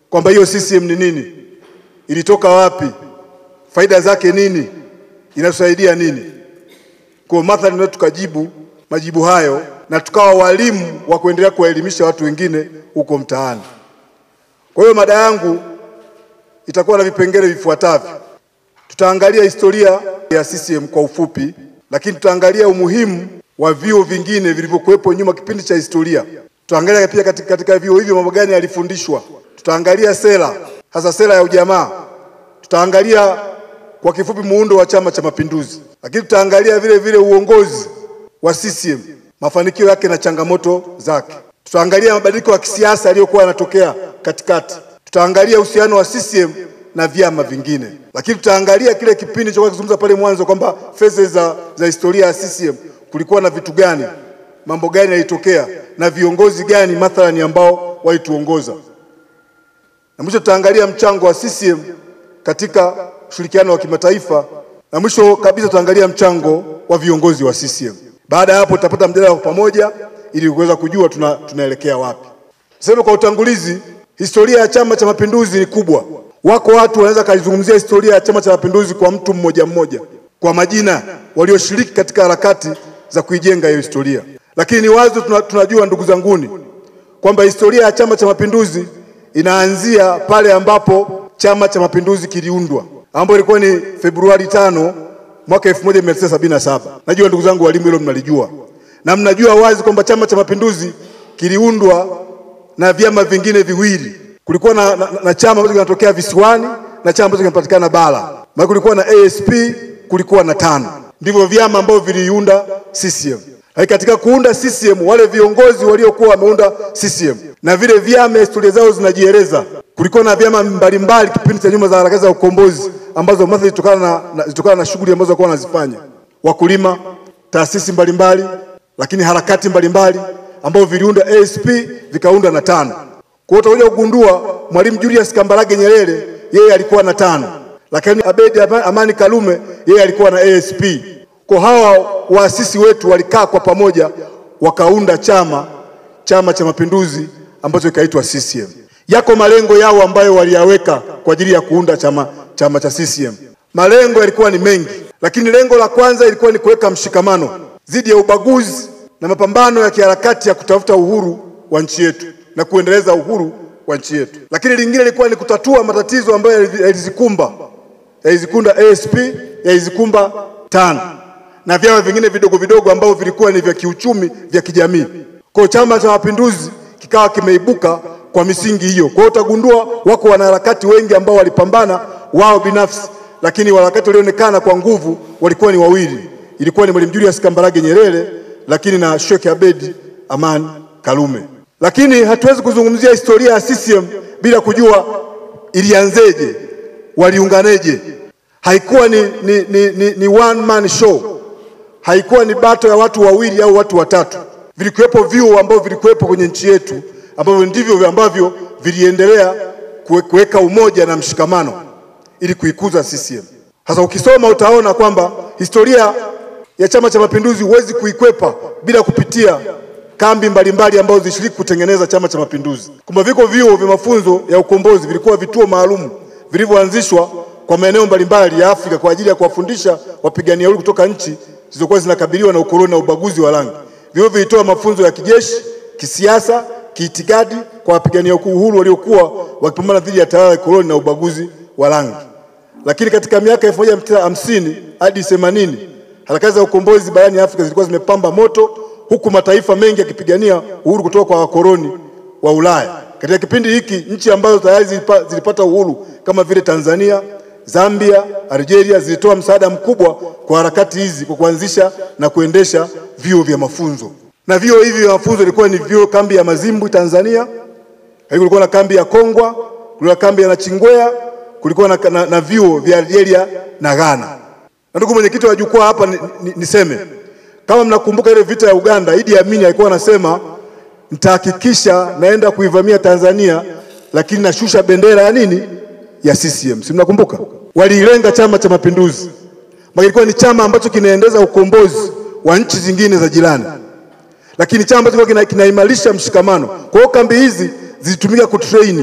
kwamba hiyo CCM ni nini, ilitoka wapi, faida zake nini, inatusaidia nini. Kwa mathalan, ndio tukajibu majibu hayo na tukawa walimu wa kuendelea kuwaelimisha watu wengine huko mtaani. Kwa hiyo mada yangu itakuwa na vipengele vifuatavyo. Tutaangalia historia ya CCM kwa ufupi, lakini tutaangalia umuhimu wa vyuo vingine vilivyokuwepo nyuma kipindi cha historia. Tutaangalia pia katika, katika vyuo hivyo mambo gani yalifundishwa. Tutaangalia sera, hasa sera ya ujamaa. Tutaangalia kwa kifupi muundo wa Chama cha Mapinduzi, lakini tutaangalia vile vile uongozi wa CCM, mafanikio yake na changamoto zake. Tutaangalia mabadiliko ya kisiasa yaliyokuwa yanatokea katikati. Tutaangalia uhusiano wa CCM na vyama vingine, lakini tutaangalia kile kipindi cha kuzungumza pale mwanzo kwamba feze za, za historia ya CCM kulikuwa na vitu gani, mambo gani yalitokea na viongozi gani mathalani ambao walituongoza, na mwisho tutaangalia mchango wa CCM katika ushirikiano wa kimataifa, na mwisho kabisa tutaangalia mchango wa viongozi wa CCM. Baada ya hapo tutapata mjadala wa pamoja ili kuweza kujua tuna, tunaelekea wapi. Sema kwa utangulizi, historia ya Chama cha Mapinduzi ni kubwa. Wako watu wanaweza kaizungumzia historia ya Chama cha Mapinduzi kwa mtu mmoja mmoja, kwa majina walioshiriki katika harakati za kuijenga hiyo historia, lakini ni wazo tuna, tunajua ndugu zanguni kwamba historia ya Chama cha Mapinduzi inaanzia pale ambapo Chama cha Mapinduzi kiliundwa, ambapo ilikuwa ni Februari tano mwaka 1977. Najua ndugu zangu walimu, hilo mnalijua na mnajua wazi kwamba Chama cha Mapinduzi kiliundwa na vyama vingine viwili. Kulikuwa na, na, na chama ambacho kinatokea visiwani na chama ambacho kinapatikana bara. Maana kulikuwa na ASP, kulikuwa na tano, ndivyo vyama ambavyo viliunda CCM. Lakini katika kuunda CCM wale viongozi waliokuwa wameunda CCM na vile vyama historia zao zinajieleza. Kulikuwa na vyama mbalimbali kipindi cha nyuma za harakati za ukombozi ambazo mathalan zilitokana na, na, zilitokana na shughuli ambazo walikuwa wanazifanya wakulima, taasisi mbalimbali lakini harakati mbalimbali ambao viliunda ASP vikaunda na tano. Kwa hiyo utakuja kugundua Mwalimu Julius Kambarage Nyerere yeye alikuwa na tano, lakini Abedi Amani Karume yeye alikuwa na ASP. Kwa hawa waasisi wetu walikaa kwa pamoja wakaunda chama Chama cha Mapinduzi ambacho kikaitwa CCM. Yako malengo yao ambayo waliyaweka kwa ajili ya kuunda chama, chama cha CCM. Malengo yalikuwa ni mengi, lakini lengo la kwanza ilikuwa ni kuweka mshikamano dhidi ya ubaguzi na mapambano ya kiharakati ya kutafuta uhuru wa nchi yetu na kuendeleza uhuru wa nchi yetu. Lakini lingine lilikuwa ni kutatua matatizo ambayo yalizikumba yalizikunda ASP yalizikumba tano na vyama vingine vidogo vidogo ambavyo vilikuwa ni vya kiuchumi vya kijamii. Kwa hiyo Chama cha Mapinduzi kikawa kimeibuka kwa misingi hiyo. Kwa hiyo utagundua wako wanaharakati wengi ambao walipambana wao binafsi, lakini wanaharakati walionekana kwa nguvu walikuwa ni wawili ilikuwa ni Mwalimu Julius Kambarage Nyerere lakini na Sheikh Abedi Aman Karume. Lakini hatuwezi kuzungumzia historia ya CCM bila kujua ilianzeje, waliunganeje. Haikuwa ni, ni, ni, ni, ni one man show, haikuwa ni bato ya watu wawili au watu watatu. Vilikuwepo vyuo ambavyo vilikuwepo kwenye nchi yetu ambavyo ndivyo ambavyo viliendelea kuweka umoja na mshikamano ili kuikuza CCM. Sasa ukisoma utaona kwamba historia ya Chama cha Mapinduzi huwezi kuikwepa bila kupitia kambi mbalimbali ambazo zilishiriki kutengeneza Chama cha Mapinduzi. Kumbe viko vyuo vya mafunzo ya ukombozi, vilikuwa vituo maalum vilivyoanzishwa kwa maeneo mbalimbali ya Afrika kwa ajili ya kuwafundisha wapigania uhuru kutoka nchi zilizokuwa zinakabiliwa na ukoloni na ubaguzi wa rangi. Vyuo vilitoa mafunzo ya kijeshi, kisiasa, kiitikadi kwa wapigania uhuru waliokuwa wakipambana dhidi ya tawala ya koloni na ubaguzi wa rangi. Lakini katika miaka 1950 hadi 80 harakati za ukombozi barani Afrika zilikuwa zimepamba moto, huku mataifa mengi yakipigania uhuru kutoka kwa wakoloni wa Ulaya. Katika kipindi hiki nchi ambazo tayari zilipa, zilipata uhuru kama vile Tanzania, Zambia, Algeria zilitoa msaada mkubwa kwa harakati hizi kwa kuanzisha na kuendesha vyuo vya mafunzo, na vyuo hivi vya mafunzo ilikuwa ni vyuo kambi ya Mazimbu Tanzania, kulikuwa na kambi ya Kongwa, kulikuwa na kambi ya Nachingwea, kulikuwa na, na, na vyuo vya Algeria na Ghana. Na ndugu mwenyekiti wa jukwaa hapa ni, ni, niseme kama mnakumbuka ile vita ya Uganda, Idi Amin alikuwa anasema nitahakikisha naenda kuivamia Tanzania, lakini nashusha bendera ya nini ya CCM. Si mnakumbuka? Waliilenga Chama cha Mapinduzi, ilikuwa ni chama ambacho kinaendeza ukombozi wa nchi zingine za jirani, lakini chama ambacho kinaimarisha mshikamano. Kwa hiyo kambi hizi zilitumika kutrain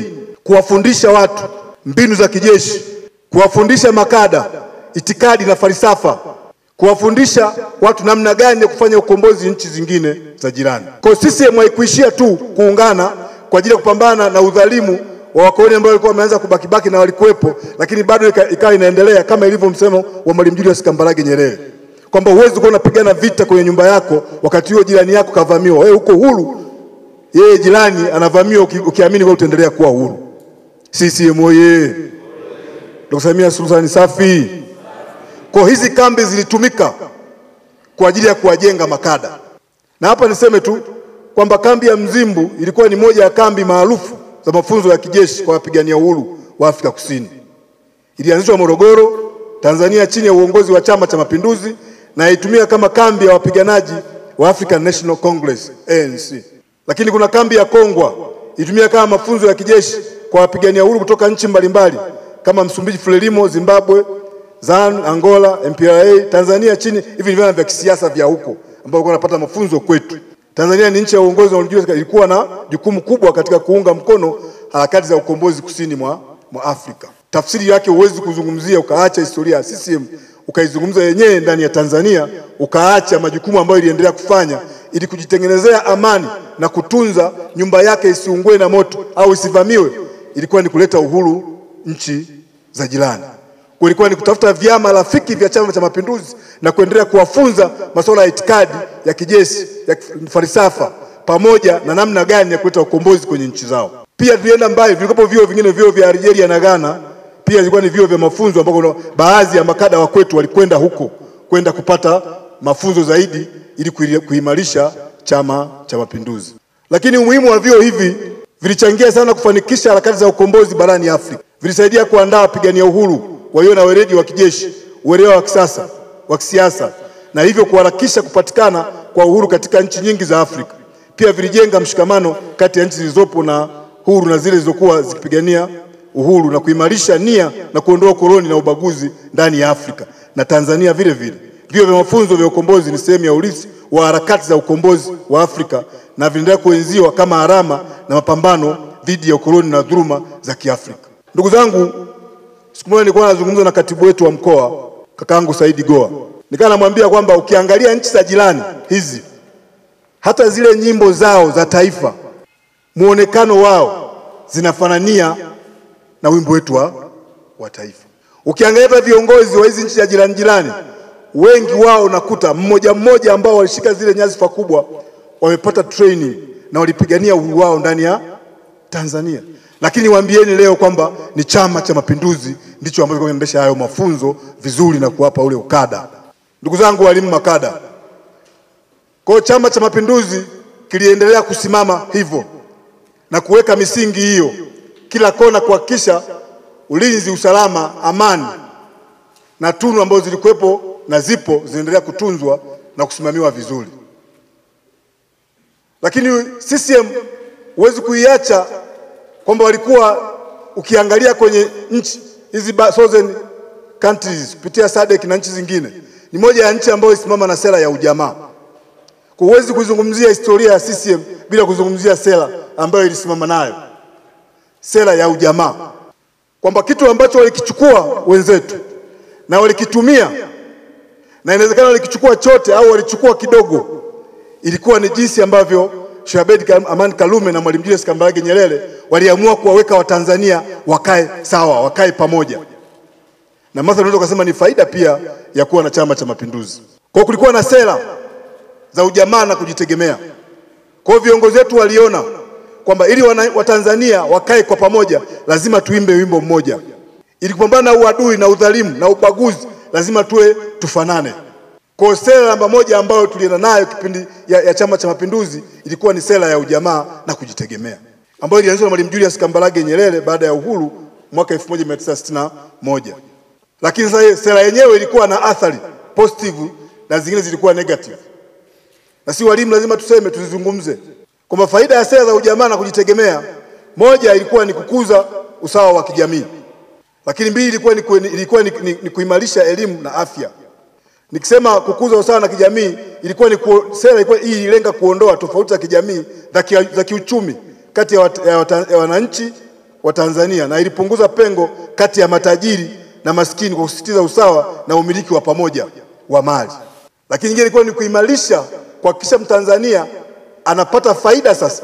kuwafundisha watu mbinu za kijeshi, kuwafundisha makada itikadi na falsafa, kuwafundisha watu namna gani ya kufanya ukombozi nchi zingine za jirani. Kwa hiyo CCM haikuishia tu kuungana kwa ajili ya kupambana na udhalimu wa wakoloni ambao walikuwa wameanza kubakibaki na walikuwepo, lakini bado ika- ikawa inaendelea kama ilivyo msemo wa Mwalimu Julius Kambarage Nyerere kwamba huwezi kuwa unapigana vita kwenye nyumba yako wakati huo jirani yako kavamiwa, wewe uko huru, yeye jirani anavamiwa, uki- ukiamini wewe utaendelea kuwa huru. CCM oye! Dkt. Samia Suluhu Hassan safi. Kwa hizi kambi zilitumika kwa ajili ya kuwajenga makada, na hapa niseme tu kwamba kambi ya Mzimbu ilikuwa ni moja ya kambi maarufu za mafunzo ya kijeshi kwa wapigania uhuru wa Afrika Kusini. Ilianzishwa Morogoro, Tanzania chini ya uongozi wa Chama cha Mapinduzi na itumia kama kambi ya wapiganaji wa African National Congress ANC. Lakini kuna kambi ya Kongwa ilitumia kama mafunzo ya kijeshi kwa wapigania uhuru kutoka nchi mbalimbali kama Msumbiji, Frelimo, Zimbabwe, ZAN, Angola, MPLA, Tanzania chini hivi ni vyama vya kisiasa vya huko ambao walikuwa wanapata mafunzo kwetu. Tanzania ni nchi ya uongozi unaojua ilikuwa na jukumu kubwa katika kuunga mkono harakati za ukombozi kusini mwa, mwa Afrika. Tafsiri yake huwezi kuzungumzia ukaacha historia ya CCM ukaizungumza yenyewe ndani ya Tanzania ukaacha majukumu ambayo iliendelea kufanya ili kujitengenezea amani na kutunza nyumba yake isiungue na moto au isivamiwe, ilikuwa ni kuleta uhuru nchi za jirani. Kwa ilikuwa ni kutafuta vyama rafiki vya Chama cha Mapinduzi na kuendelea kuwafunza masuala ya itikadi ya kijeshi ya falsafa pamoja na namna gani ya kuleta ukombozi kwenye nchi zao. Pia tulienda mbali, vilikuwepo vyuo vingine, vyuo vya Algeria na Ghana, pia ilikuwa ni vyuo vya mafunzo ambako kuna baadhi ya makada wa kwetu walikwenda huko kwenda kupata mafunzo zaidi ili kuili- kuimarisha Chama cha Mapinduzi. Lakini umuhimu wa vyuo hivi vilichangia sana kufanikisha harakati za ukombozi barani Afrika. Vilisaidia kuandaa wapigania uhuru walio na weledi wa kijeshi, uelewa wa kisasa wa kisiasa, na hivyo kuharakisha kupatikana kwa uhuru katika nchi nyingi za Afrika. Pia vilijenga mshikamano kati ya nchi zilizopo na huru na zile zilizokuwa zikipigania uhuru na kuimarisha nia na kuondoa ukoloni na ubaguzi ndani ya Afrika na Tanzania vile vile. Vyuo vya mafunzo vya ukombozi ni sehemu ya urithi wa harakati za ukombozi wa Afrika na vinaendelea kuenziwa kama alama na mapambano dhidi ya ukoloni na dhuluma za Kiafrika. Ndugu zangu, siku moja nilikuwa nazungumza na katibu wetu wa mkoa kakaangu Saidi Goa, nikawa namwambia kwamba ukiangalia nchi za jirani hizi, hata zile nyimbo zao za taifa, muonekano wao zinafanania na wimbo wetu wa, wa taifa. Ukiangalia hata viongozi wa hizi nchi za jirani jirani, wengi wao unakuta mmoja mmoja ambao walishika zile nyadhifa kubwa wamepata training na walipigania uhuru wao ndani ya Tanzania. Lakini waambieni leo kwamba ni Chama cha Mapinduzi ndicho ambacho kinaendesha hayo mafunzo vizuri na kuwapa ule ukada. Ndugu zangu walimu makada, kwa hiyo Chama cha Mapinduzi kiliendelea kusimama hivyo na kuweka misingi hiyo kila kona, kuhakikisha ulinzi, usalama, amani na tunu ambazo zilikuwepo na zipo zinaendelea kutunzwa na kusimamiwa vizuri. Lakini CCM huwezi kuiacha kwamba walikuwa ukiangalia kwenye nchi hizi ba- southern countries kupitia SADC na nchi zingine, ni moja ya nchi ambayo isimama na sera ya ujamaa. Kwa huwezi kuzungumzia historia ya CCM bila kuzungumzia sera ambayo ilisimama nayo, sera ya ujamaa, kwamba kitu ambacho walikichukua wenzetu na walikitumia na inawezekana walikichukua chote au walichukua kidogo, ilikuwa ni jinsi ambavyo Sheikh Abeid Aman Karume na Mwalimu Julius Kambarage Nyerere waliamua kuwaweka Watanzania wakae sawa, wakae pamoja, na mathalan unaweza kusema ni faida pia ya kuwa na Chama cha Mapinduzi. Kwa hiyo kulikuwa na sera za ujamaa na kujitegemea. Kwa hiyo viongozi wetu waliona kwamba ili wana- Watanzania wakae kwa pamoja, lazima tuimbe wimbo mmoja. Ili kupambana na uadui na udhalimu na ubaguzi, lazima tuwe tufanane. Kwa hiyo sera namba moja ambayo tulienda nayo kipindi ya, ya Chama cha Mapinduzi ilikuwa ni sera ya ujamaa na kujitegemea ambayo ilianzishwa na Mwalimu Julius Kambarage Nyerere baada ya uhuru mwaka 1961. Lakini sasa hiyo sera yenyewe ilikuwa na athari positive na zingine zilikuwa negative, na si walimu lazima tuseme, tuzizungumze kwamba faida ya sera za ujamaa na kujitegemea, moja ilikuwa ni kukuza usawa wa kijamii, lakini mbili ilikuwa ni, ku- ilikuwa ni, ni, ni kuimarisha elimu na afya. Nikisema kukuza usawa na kijamii ilikuwa ni ku, sera ilikuwa hii ililenga kuondoa tofauti za kijamii za ki- za kiuchumi kati ya, wat, ya, wata- ya wananchi wa Tanzania na ilipunguza pengo kati ya matajiri na maskini kwa kusisitiza usawa na umiliki wa pamoja wa mali. Lakini nyingine ilikuwa ni kuimarisha, kuhakikisha Mtanzania anapata faida sasa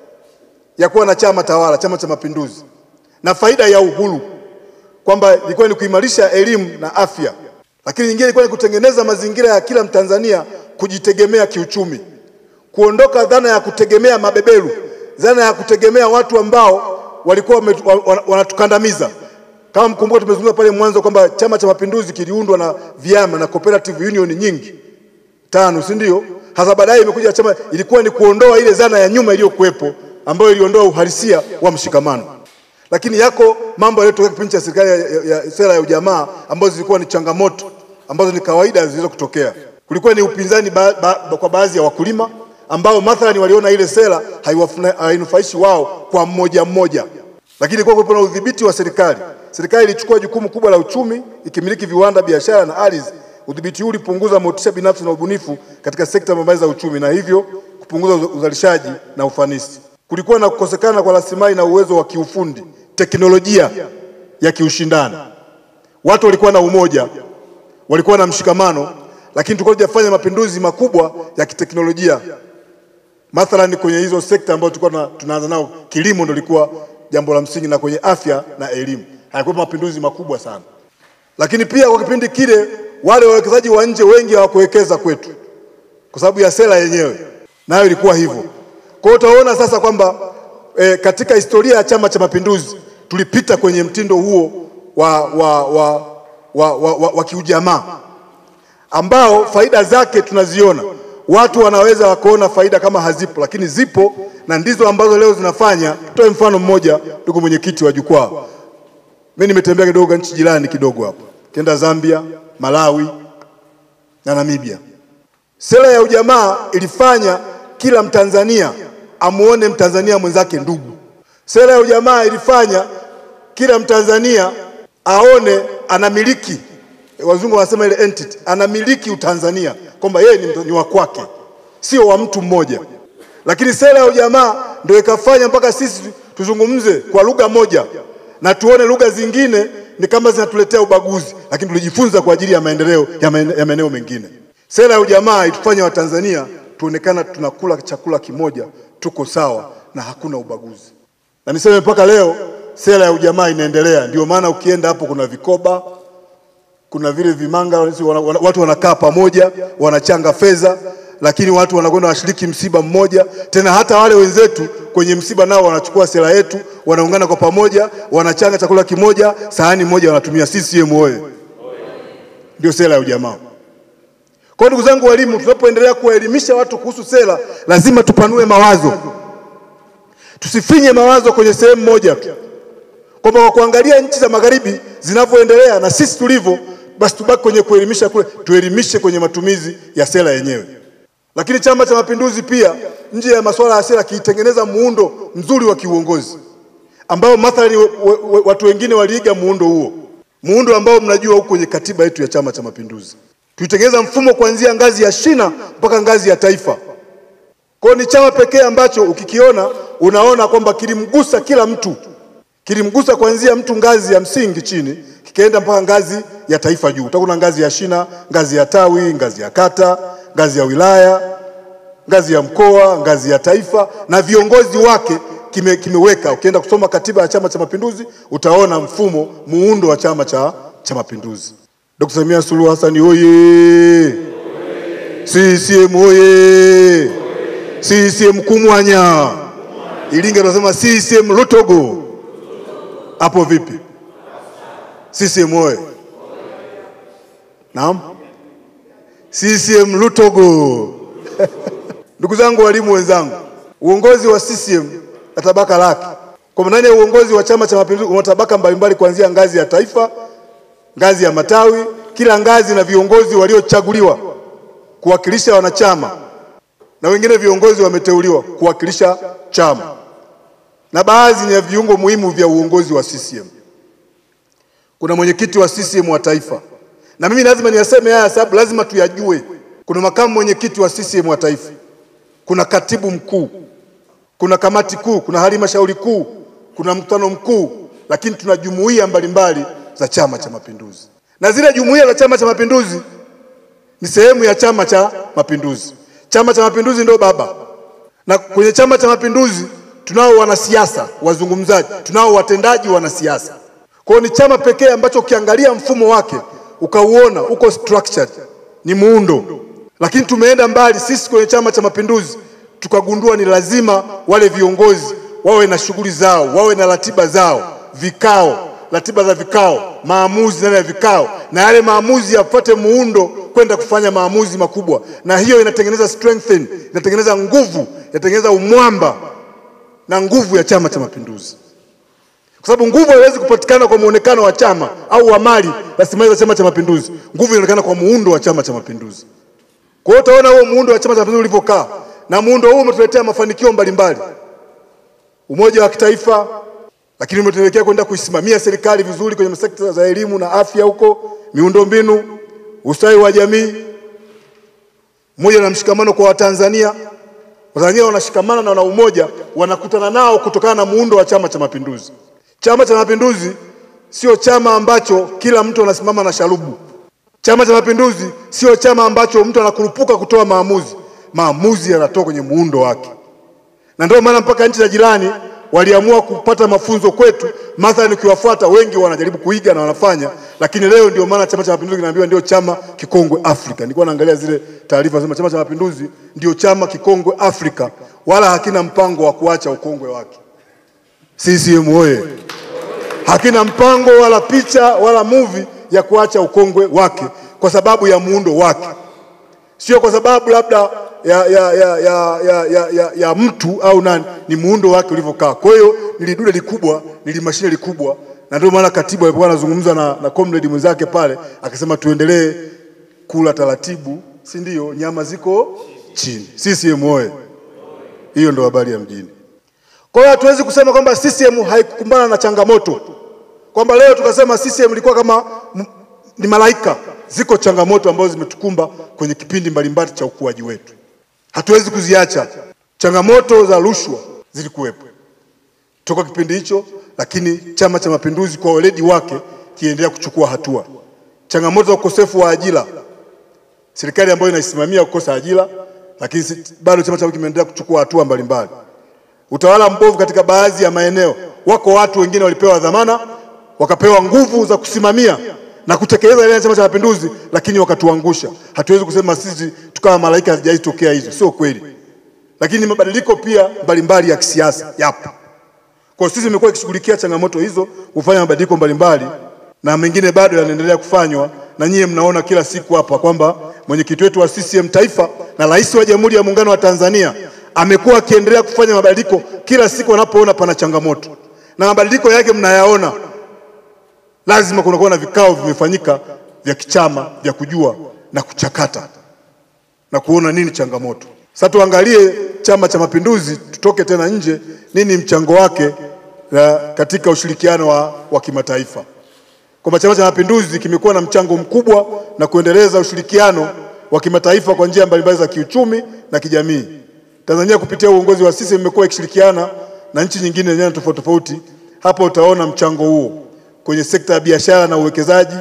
ya kuwa na chama tawala, Chama cha Mapinduzi, na faida ya uhuru, kwamba ilikuwa ni kuimarisha elimu na afya. Lakini nyingine ilikuwa ni kutengeneza mazingira ya kila Mtanzania kujitegemea kiuchumi, kuondoka dhana ya kutegemea mabeberu, dhana ya kutegemea watu ambao walikuwa wame- wa- wa- wanatukandamiza. Kama mkumbuka, tumezungumza pale mwanzo kwamba Chama cha Mapinduzi kiliundwa na vyama na cooperative union nyingi tano, si ndio? Hasa baadaye imekuja chama, ilikuwa ni kuondoa ile dhana ya nyuma iliyokuwepo ambayo iliondoa uhalisia wa mshikamano. Lakini yako mambo yaliyotokea kipindi cha serikali ya, ya, ya sera ya ujamaa ambazo zilikuwa ni changamoto ambazo ni kawaida zilizo kutokea. Kulikuwa ni upinzani ba, ba, kwa baadhi ya wakulima ambao mathalani waliona ile sera haiwafuna- hainufaishi wao kwa mmoja mmoja, lakini kwa kuwepo na udhibiti wa serikali. Serikali ilichukua jukumu kubwa la uchumi ikimiliki viwanda, biashara na ardhi. Udhibiti huu ulipunguza motisha binafsi na ubunifu katika sekta mbalimbali za uchumi na hivyo kupunguza uza- uzalishaji na ufanisi. Kulikuwa na kukosekana kwa rasilimali na uwezo wa kiufundi, teknolojia ya kiushindani. Watu walikuwa na umoja, walikuwa na mshikamano, lakini tulikuwa tujafanya mapinduzi makubwa ya kiteknolojia mathalan kwenye hizo sekta ambazo tulikuwa tuna- tunaanza nao, kilimo ndio lilikuwa jambo la msingi, na kwenye afya na elimu hayakuwa mapinduzi makubwa sana. Lakini pia kwa kipindi kile wale wawekezaji wa nje wengi hawakuwekeza kwetu kwa sababu ya sera yenyewe, nayo ilikuwa hivyo. Kwa hiyo utaona sasa kwamba e, katika historia ya Chama cha Mapinduzi tulipita kwenye mtindo huo wa, wa, wa, wa, wa, wa, wa kiujamaa ambao faida zake tunaziona. Watu wanaweza wakaona faida kama hazipo, lakini zipo na ndizo ambazo leo zinafanya. Toe mfano mmoja, ndugu mwenyekiti wa jukwaa, mimi nimetembea kidogo nchi jirani kidogo hapo, kenda Zambia, Malawi na Namibia. Sera ya ujamaa ilifanya kila Mtanzania amuone Mtanzania mwenzake ndugu. Sera ya ujamaa ilifanya kila Mtanzania aone anamiliki, wazungu wanasema ile entity, anamiliki Utanzania, kwamba yeye ni, ni wa kwake, sio wa mtu mmoja. Lakini sera ya ujamaa ndio ikafanya mpaka sisi tuzungumze kwa lugha moja na tuone lugha zingine ni kama zinatuletea ubaguzi, lakini tulijifunza kwa ajili ya maendeleo ya maene- ya maeneo mengine. Sera ya ujamaa itufanya Watanzania tuonekana tunakula chakula kimoja, tuko sawa na hakuna ubaguzi. Na niseme mpaka leo sera ya ujamaa inaendelea. Ndio maana ukienda hapo kuna vikoba, kuna vile vimanga, wana- wana- watu wanakaa pamoja, wanachanga fedha, lakini watu wanakwenda washiriki msiba mmoja. Tena hata wale wenzetu kwenye msiba nao wanachukua sera yetu, wanaungana kwa pamoja, wanachanga chakula kimoja, sahani moja wanatumia. CCM oye! Ndio sera ya ujamaa. Kwa hiyo ndugu zangu walimu, tunapoendelea kuwaelimisha watu kuhusu sera, lazima tupanue mawazo, tusifinye mawazo kwenye sehemu moja tu, kwamba kwa kuangalia nchi za magharibi zinavyoendelea na sisi tulivyo, basi tubaki kwenye kuelimisha kule, tuelimishe kwenye matumizi ya sera yenyewe. Lakini Chama cha Mapinduzi pia nje ya masuala ya sera kiitengeneza muundo mzuri wa kiuongozi ambao mathalani we- we- watu wengine waliiga muundo huo, muundo ambao mnajua huko kwenye katiba yetu ya Chama cha Mapinduzi. Tulitengeneza mfumo kuanzia ngazi ya shina mpaka ngazi ya taifa. Kwa hiyo ni chama pekee ambacho ukikiona unaona kwamba kilimgusa kila mtu, kilimgusa kuanzia mtu ngazi ya msingi chini, kikaenda mpaka ngazi ya taifa juu. Utakuwa ngazi ya shina, ngazi ya tawi, ngazi ya kata, ngazi ya wilaya, ngazi ya mkoa, ngazi ya taifa na viongozi wake kime, kimeweka. Ukienda kusoma katiba ya Chama cha Mapinduzi utaona mfumo muundo wa Chama cha, cha Mapinduzi. Dkt. Samia Suluhu Hassan oye! CCM oye! CCM Kumwanya! Iringa tunasema CCM Lutogo. Hapo vipi? CCM oye! Naam, CCM Lutogo. Ndugu zangu walimu wenzangu, uongozi wa CCM na tabaka lake, kwa ndani ya uongozi wa Chama cha Mapinduzi una tabaka mbalimbali kuanzia ngazi ya taifa, ngazi ya matawi, kila ngazi na viongozi waliochaguliwa kuwakilisha wanachama na wengine viongozi wameteuliwa kuwakilisha chama na baadhi ni ya viungo muhimu vya uongozi wa CCM. Kuna mwenyekiti wa CCM wa taifa, na mimi lazima niyaseme haya sababu lazima tuyajue. Kuna makamu mwenyekiti wa CCM wa taifa, kuna katibu mkuu, kuna kamati kuu, kuna halmashauri kuu kuna mkutano mkuu, lakini tuna jumuiya mbalimbali za Chama cha Mapinduzi, na zile jumuiya za Chama cha Mapinduzi ni sehemu ya Chama cha Mapinduzi. Chama cha Mapinduzi ndio baba, na kwenye Chama cha Mapinduzi tunao wanasiasa wazungumzaji, tunao watendaji wanasiasa. Kwa hiyo ni chama pekee ambacho ukiangalia mfumo wake ukauona uko structured, ni muundo. Lakini tumeenda mbali sisi kwenye Chama cha Mapinduzi tukagundua ni lazima wale viongozi wawe na shughuli zao, wawe na ratiba zao, vikao, ratiba za vikao, maamuzi ndani ya vikao, na yale maamuzi yafuate muundo kwenda kufanya maamuzi makubwa, na hiyo inatengeneza strengthen, inatengeneza nguvu, inatengeneza umwamba na nguvu ya Chama cha Mapinduzi, kwa sababu nguvu haiwezi kupatikana kwa muonekano wa chama au wa mali rasilimali za Chama cha Mapinduzi. Nguvu inaonekana kwa muundo wa Chama cha Mapinduzi. Kwa hiyo utaona huo muundo wa Chama cha Mapinduzi ulivyokaa, na muundo huu umetuletea mafanikio mbalimbali, umoja wa kitaifa, lakini umetuelekea kwenda kuisimamia serikali vizuri kwenye sekta za elimu na afya, huko miundombinu, ustawi wa jamii, umoja na mshikamano kwa Watanzania. Watanzania wanashikamana na wana umoja, wanakutana nao kutokana na muundo wa Chama cha Mapinduzi. Chama cha Mapinduzi sio chama ambacho kila mtu anasimama na sharubu. Chama cha Mapinduzi sio chama ambacho mtu anakurupuka kutoa maamuzi. Maamuzi yanatoka kwenye muundo wake, na ndio maana mpaka nchi za jirani waliamua kupata mafunzo kwetu. Mathalan, ukiwafuata wengi wanajaribu kuiga na wanafanya, lakini leo ndio maana Chama cha Mapinduzi kinaambiwa ndio chama kikongwe Afrika. Nilikuwa naangalia zile taarifa zima, Chama cha Mapinduzi ndio chama kikongwe Afrika, wala hakina mpango wa kuacha ukongwe wake. CCM oye! Hakina mpango wala picha wala movie ya kuacha ukongwe wake kwa sababu ya muundo wake, sio kwa sababu labda ya, ya, ya, ya, ya, ya, ya, ya mtu au nani, ni muundo wake ulivyokaa. Kwa hiyo nilidude likubwa, nilimashine likubwa, na ndio maana katibu alipokuwa anazungumza na, na comrade mwenzake pale akasema tuendelee kula taratibu, si ndio? Nyama ziko chini. CCM oye! Hiyo ndo habari ya mjini. Kwa hiyo hatuwezi kusema kwamba CCM haikukumbana na changamoto, kwamba leo tukasema CCM ilikuwa kama ni malaika. Ziko changamoto ambazo zimetukumba kwenye kipindi mbalimbali cha ukuaji wetu, hatuwezi kuziacha. Changamoto za rushwa zilikuwepo toka kipindi hicho, lakini Chama cha Mapinduzi kwa weledi wake kiendelea kuchukua hatua. Changamoto za ukosefu wa ajira, serikali ambayo inaisimamia kukosa ajira, lakini bado chama cha kimeendelea kuchukua hatua mbalimbali. Utawala mbovu katika baadhi ya maeneo, wako watu wengine walipewa dhamana wakapewa nguvu za kusimamia na kutekeleza ile ya Chama cha Mapinduzi, lakini wakatuangusha. Hatuwezi kusema sisi tukawa malaika, hazijaitokea hizo, sio kweli. Lakini mabadiliko pia mbalimbali ya kisiasa yapo. Kwa sisi tumekuwa ikishughulikia changamoto hizo, kufanya mabadiliko mbalimbali, na mengine bado yanaendelea kufanywa, na nyie mnaona kila siku hapa kwamba mwenyekiti wetu wa CCM Taifa na Rais wa Jamhuri ya Muungano wa Tanzania amekuwa akiendelea kufanya mabadiliko kila siku anapoona pana changamoto, na mabadiliko yake mnayaona lazima kunakuwa na vikao vimefanyika vya kichama vya kujua na kuchakata na kuona nini changamoto. Sasa tuangalie Chama cha Mapinduzi, tutoke tena nje, nini mchango wake na katika ushirikiano wa, wa kimataifa, kwamba Chama cha Mapinduzi kimekuwa na mchango mkubwa na kuendeleza ushirikiano wa kimataifa kwa njia mbalimbali za kiuchumi na kijamii. Tanzania kupitia uongozi wa sisi imekuwa ikishirikiana na nchi nyingine nyanja tofauti tofauti. Hapa utaona mchango huo kwenye sekta ya biashara na uwekezaji,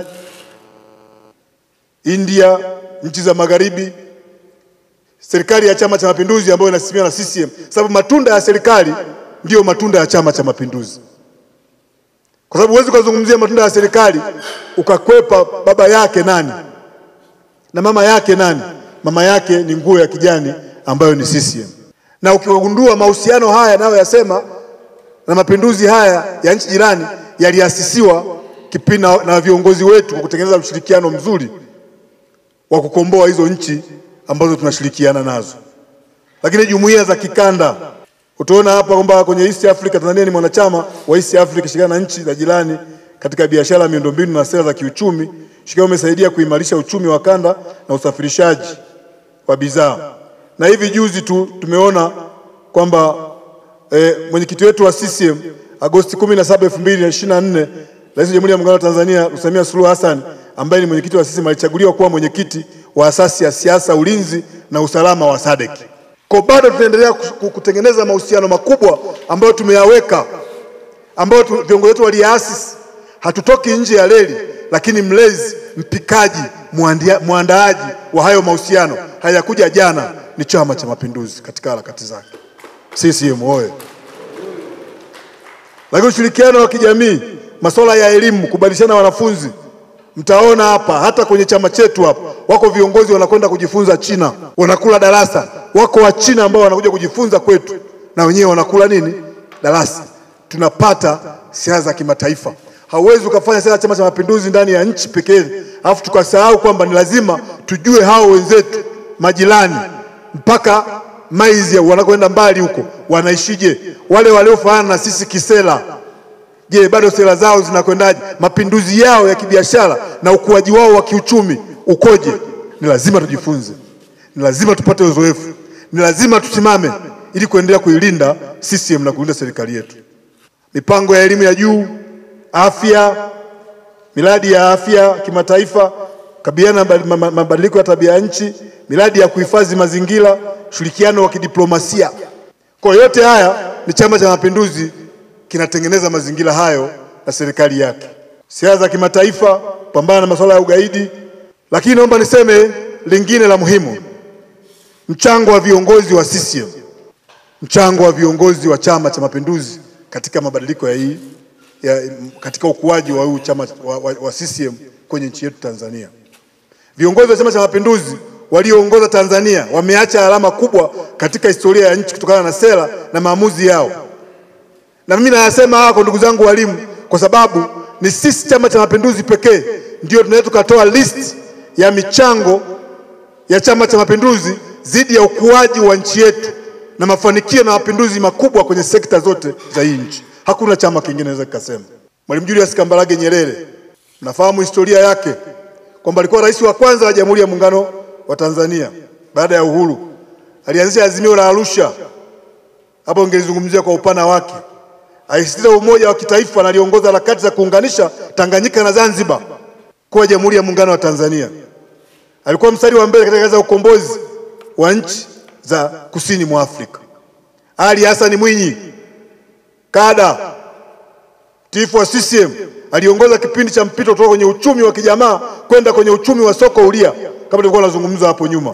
India, nchi za magharibi, serikali ya Chama cha Mapinduzi ambayo inasimamiwa na CCM, sababu matunda ya serikali ndiyo matunda ya Chama cha Mapinduzi, kwa sababu huwezi ukazungumzia matunda ya serikali ukakwepa baba yake nani na mama yake nani. Mama yake ni nguo ya kijani ambayo ni CCM, na ukiwagundua mahusiano haya nayo yasema na mapinduzi haya ya nchi jirani yaliasisiwa kipindi na viongozi wetu kwa kutengeneza ushirikiano mzuri wa kukomboa hizo nchi ambazo tunashirikiana nazo. Lakini jumuiya za kikanda, utaona hapa kwamba kwenye East Africa, Tanzania ni mwanachama wa East Africa, shirikiana na nchi za jirani katika biashara, miundombinu na sera za kiuchumi. Shirikiano umesaidia kuimarisha uchumi wa kanda na usafirishaji wa bidhaa, na hivi juzi tu tumeona kwamba E, mwenyekiti wetu wa CCM Agosti 17, 2024, Rais wa Jamhuri ya Muungano wa Tanzania Samia Suluhu Hassan ambaye ni mwenyekiti wa CCM alichaguliwa kuwa mwenyekiti wa asasi ya siasa, ulinzi na usalama wa SADC. Kwa bado tunaendelea kutengeneza mahusiano makubwa ambayo tumeyaweka ambayo tu- viongozi wetu waliasisi. Hatutoki nje ya reli, lakini mlezi, mpikaji, mwandia- mwandaaji wa hayo mahusiano hayakuja jana, ni Chama cha Mapinduzi katika harakati zake. CCM oye! Lakini ushirikiano wa kijamii, masuala ya elimu, kubadilishana wanafunzi, mtaona hapa hata kwenye chama chetu hapa wako viongozi wanakwenda kujifunza China, wanakula darasa. Wako wa China ambao wanakuja kujifunza kwetu, na wenyewe wanakula nini? Darasa. Tunapata siasa za kimataifa. Hauwezi ukafanya siasa ya Chama cha Mapinduzi ndani ya nchi pekee, alafu tukasahau kwamba ni lazima tujue hao wenzetu majirani mpaka maizi wanakwenda mbali huko wanaishije, wale waliofanana na sisi kisera Je, bado sera zao zinakwendaje? Mapinduzi yao ya kibiashara na ukuaji wao wa kiuchumi ukoje? Ni lazima tujifunze, ni lazima tupate uzoefu, ni lazima tusimame ili kuendelea kuilinda CCM na kulinda serikali yetu. Mipango ya elimu ya juu, afya, miradi ya afya kimataifa, kabiliana na ma- ma- mabadiliko ya tabia ya nchi, miradi ya kuhifadhi mazingira, ushirikiano wa kidiplomasia. Kwa yote haya ni Chama cha Mapinduzi kinatengeneza mazingira hayo na serikali yake. Siasa za kimataifa, pambana na masuala ya ugaidi. Lakini naomba niseme lingine la muhimu, mchango wa viongozi wa CCM, mchango wa viongozi wa Chama cha Mapinduzi katika mabadiliko ya hii ya, katika ukuaji wa huu chama wa, wa, wa CCM kwenye nchi yetu Tanzania. Viongozi wa Chama cha Mapinduzi walioongoza Tanzania wameacha alama kubwa katika historia ya nchi kutokana na sera na maamuzi yao. Na mimi nayasema haya kwa ndugu zangu walimu, kwa sababu ni sisi Chama cha Mapinduzi pekee ndio tunaweza tukatoa list ya michango ya Chama cha Mapinduzi dhidi ya ukuaji wa nchi yetu na mafanikio na mapinduzi makubwa kwenye sekta zote za hii nchi. Hakuna chama kingine naweza kikasema. Mwalimu Julius Kambarage Nyerere, mnafahamu historia yake kwamba alikuwa rais wa kwanza wa Jamhuri ya Muungano wa Tanzania baada ya uhuru. Alianzisha azimio la Arusha, hapo ungelizungumzia kwa upana wake. Alisisitiza umoja wa kitaifa na aliongoza harakati za kuunganisha Tanganyika na Zanzibar kuwa Jamhuri ya Muungano wa Tanzania. Alikuwa mstari wa mbele katika kazi za ukombozi wa nchi za kusini mwa Afrika. Ali Hassan Mwinyi kada tifu wa CCM aliongoza kipindi cha mpito kutoka kwenye uchumi wa kijamaa kwenda kwenye uchumi wa soko huria, kama tulikuwa tunazungumza hapo nyuma.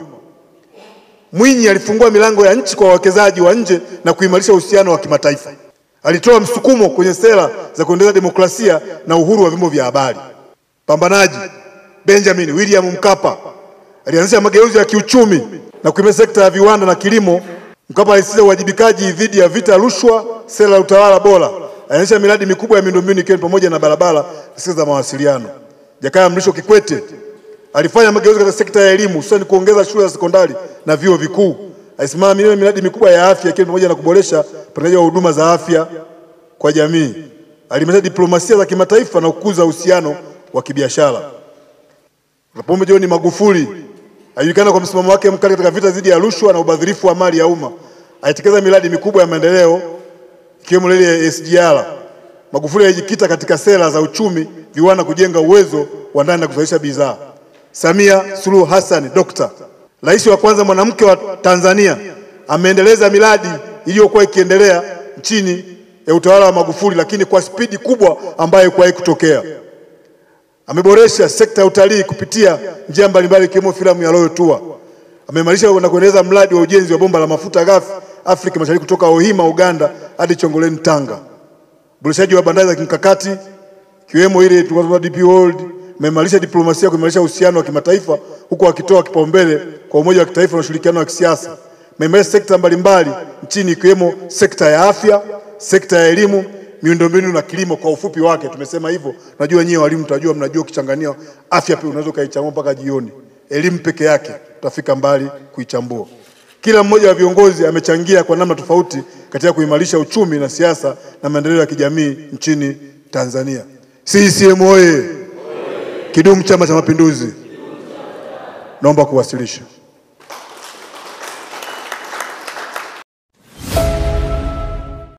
Mwinyi alifungua milango ya nchi kwa wawekezaji wa nje na kuimarisha uhusiano wa kimataifa. Alitoa msukumo kwenye sera za kuendeleza demokrasia na uhuru wa vyombo vya habari. Pambanaji Benjamin William Mkapa alianzisha mageuzi ya kiuchumi na kuimarisha sekta ya viwanda na kilimo. Mkapa alisisitiza uwajibikaji dhidi ya vita rushwa, sera ya utawala bora. Alianzisha miradi mikubwa ya miundombinu ikiwa ni pamoja na barabara na sekta za mawasiliano. Jakaya Mrisho Kikwete alifanya mageuzi katika sekta ya elimu, hususan kuongeza shule za sekondari na vyuo vikuu. Alisimamia miradi mikubwa ya afya ikiwa ni pamoja na kuboresha upatikanaji wa huduma za afya kwa jamii. Aliimarisha diplomasia za kimataifa na kukuza uhusiano wa kibiashara. Pombe John Magufuli alijulikana kwa msimamo wake mkali katika vita dhidi ya rushwa na ubadhirifu wa mali ya umma. Alitekeleza miradi mikubwa ya maendeleo ikiwemo reli ya SGR. Magufuli alijikita katika sera za uchumi, viwanda, kujenga uwezo wa ndani na kuzalisha bidhaa. Samia Suluhu Hassan Dokta, rais wa kwanza mwanamke wa Tanzania, ameendeleza miradi iliyokuwa ikiendelea nchini ya utawala wa Magufuli, lakini kwa spidi kubwa ambayo haikuwahi kutokea. Ameboresha sekta ya utalii kupitia njia mbalimbali ikiwemo filamu ya Royal Tour. Ameimarisha na kuendeleza mradi wa ujenzi wa bomba la mafuta ghafi Afrika Mashariki kutoka Ohima Uganda hadi Chongoleni Tanga. Uboreshaji wa bandari za kimkakati ikiwemo ile tunasema DP World. Ameimarisha diplomasia kuimarisha uhusiano wa kimataifa huku akitoa kipaumbele kwa umoja wa kitaifa na ushirikiano wa kisiasa. Ameimarisha sekta mbalimbali nchini ikiwemo sekta ya afya, sekta ya elimu, miundombinu na kilimo. Kwa ufupi wake tumesema hivyo. Najua nyie walimu mtajua, mnajua ukichangania afya pia unaweza ukaichambua mpaka jioni. Elimu peke yake tutafika mbali kuichambua. Kila mmoja wa viongozi amechangia kwa namna tofauti katika kuimarisha uchumi na siasa na maendeleo ya kijamii nchini Tanzania. CCM oye! Kidumu Chama cha Mapinduzi! Naomba kuwasilisha.